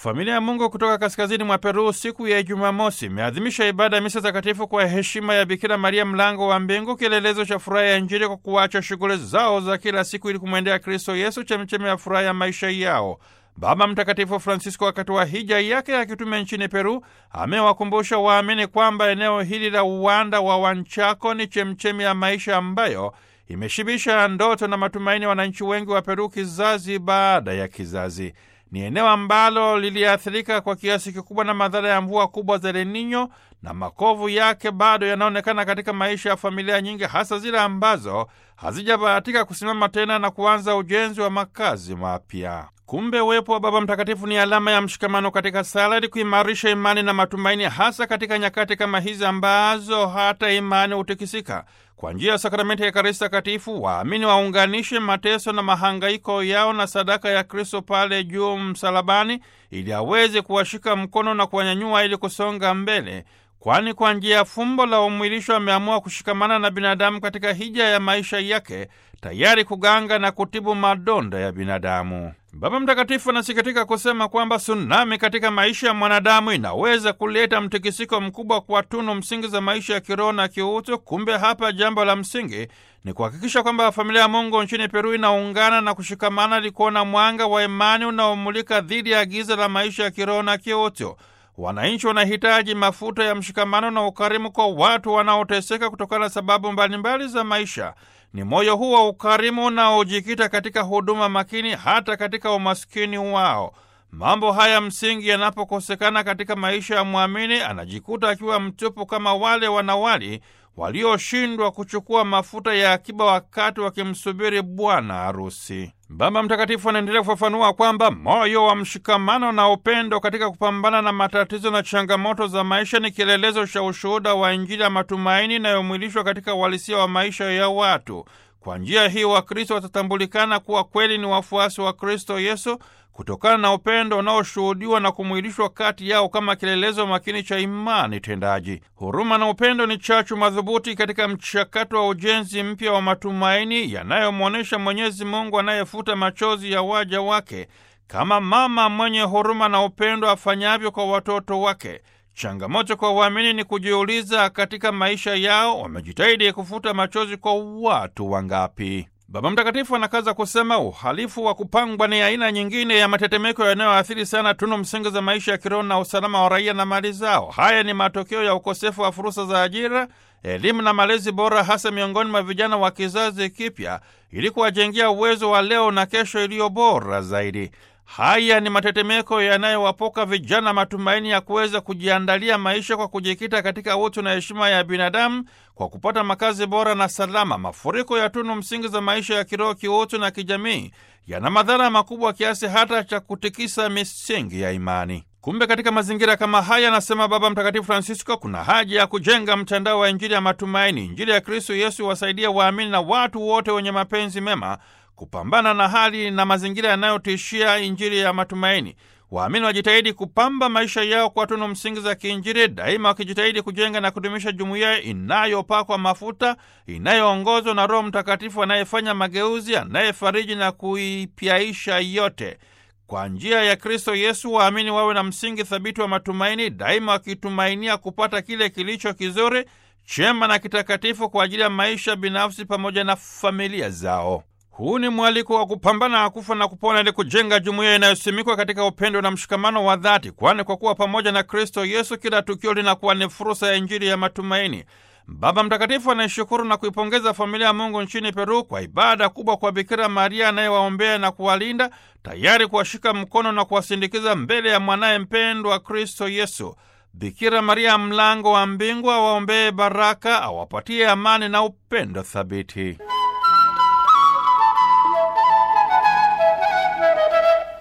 Familia ya Mungu kutoka kaskazini mwa Peru siku ya Jumamosi imeadhimisha ibada ya misa takatifu kwa heshima ya Bikira Maria, mlango wa mbingu, kielelezo cha furaha ya Injili, kwa kuacha shughuli zao za kila siku ili kumwendea Kristo Yesu, chemchemi ya furaha ya maisha yao. Baba Mtakatifu Francisco wakati wa hija yake ya kitume nchini Peru amewakumbusha waamini kwamba eneo hili la uwanda wa Wanchako ni chemchemi ya maisha ambayo imeshibisha ndoto na matumaini ya wananchi wengi wa Peru kizazi baada ya kizazi. Ni eneo ambalo liliathirika kwa kiasi kikubwa na madhara ya mvua kubwa za El Nino na makovu yake bado yanaonekana katika maisha ya familia nyingi, hasa zile ambazo hazijabahatika kusimama tena na kuanza ujenzi wa makazi mapya. Kumbe uwepo wa Baba Mtakatifu ni alama ya mshikamano katika sala, ili kuimarisha imani na matumaini, hasa katika nyakati kama hizi ambazo hata imani hutikisika. Kwa njia ya sakramenti ya Ekaristi Takatifu, waamini waunganishe mateso na mahangaiko yao na sadaka ya Kristo pale juu msalabani, ili aweze kuwashika mkono na kuwanyanyua ili kusonga mbele, kwani kwa njia ya fumbo la umwilisho ameamua kushikamana na binadamu katika hija ya maisha yake, tayari kuganga na kutibu madonda ya binadamu. Baba Mtakatifu anasikitika kusema kwamba tsunami katika maisha ya mwanadamu inaweza kuleta mtikisiko mkubwa kwa tunu msingi za maisha ya kiroho na kiutu. Kumbe hapa jambo la msingi ni kuhakikisha kwamba familia ya Mungu nchini Peru inaungana na kushikamana ili kuona mwanga wa imani unaomulika dhidi ya giza la maisha ya kiroho na kiutu. Wananchi wanahitaji mafuta ya mshikamano na ukarimu kwa watu wanaoteseka kutokana na sababu mbalimbali za maisha. Ni moyo huu wa ukarimu unaojikita katika huduma makini hata katika umaskini wao. Mambo haya msingi yanapokosekana katika maisha ya mwamini, anajikuta akiwa mtupu kama wale wanawali walioshindwa kuchukua mafuta ya akiba wakati wakimsubiri bwana harusi. Baba Mtakatifu anaendelea kufafanua kwamba moyo wa mshikamano na upendo katika kupambana na matatizo na changamoto za maisha ni kielelezo cha ushuhuda wa Injili ya matumaini inayomwilishwa katika uhalisia wa maisha ya watu. Kwa njia hii Wakristo watatambulikana kuwa kweli ni wafuasi wa Kristo Yesu kutokana na upendo unaoshuhudiwa na kumwilishwa kati yao kama kielelezo makini cha imani tendaji. Huruma na upendo ni chachu madhubuti katika mchakato wa ujenzi mpya wa matumaini yanayomwonyesha Mwenyezi Mungu anayefuta machozi ya waja wake, kama mama mwenye huruma na upendo afanyavyo kwa watoto wake. Changamoto kwa waamini ni kujiuliza, katika maisha yao wamejitahidi kufuta machozi kwa watu wangapi? Baba Mtakatifu anakaza kusema uhalifu wa kupangwa ni aina nyingine ya matetemeko yanayoathiri sana tunu msingi za maisha ya kiroho na usalama wa raia na mali zao. Haya ni matokeo ya ukosefu wa fursa za ajira, elimu na malezi bora, hasa miongoni mwa vijana wa kizazi kipya, ili kuwajengea uwezo wa leo na kesho iliyo bora zaidi. Haya ni matetemeko yanayowapoka vijana matumaini ya kuweza kujiandalia maisha kwa kujikita katika utu na heshima ya binadamu kwa kupata makazi bora na salama. Mafuriko ya tunu msingi za maisha ya kiroho, kiutu na kijamii yana madhara makubwa kiasi hata cha kutikisa misingi ya imani. Kumbe katika mazingira kama haya, anasema Baba Mtakatifu Francisco, kuna haja ya kujenga mtandao wa Injili ya matumaini. Injili ya Kristo Yesu wasaidia waamini na watu wote wenye mapenzi mema kupambana na hali na mazingira yanayotishia Injili ya matumaini. Waamini wajitahidi kupamba maisha yao kwa tunu msingi za kiinjili, daima wakijitahidi kujenga na kudumisha jumuiya inayopakwa mafuta, inayoongozwa na Roho Mtakatifu anayefanya mageuzi, anayefariji na kuipyaisha yote. Kwa njia ya Kristo Yesu, waamini wawe na msingi thabiti wa matumaini, daima wakitumainia kupata kile kilicho kizuri, chema na kitakatifu kwa ajili ya maisha binafsi pamoja na familia zao. Huu ni mwaliko wa kupambana na kufa na kupona ili kujenga jumuiya inayosimikwa katika upendo na mshikamano wa dhati, kwani kwa kuwa pamoja na Kristo Yesu kila tukio linakuwa ni fursa ya Injili ya matumaini. Baba Mtakatifu anaishukuru na kuipongeza familia ya Mungu nchini Peru kwa ibada kubwa kwa Bikira Maria anayewaombea na kuwalinda, tayari kuwashika mkono na kuwasindikiza mbele ya mwanaye mpendwa Kristo Yesu. Bikira Maria, mlango wa mbingu, awaombee baraka, awapatie amani na upendo thabiti.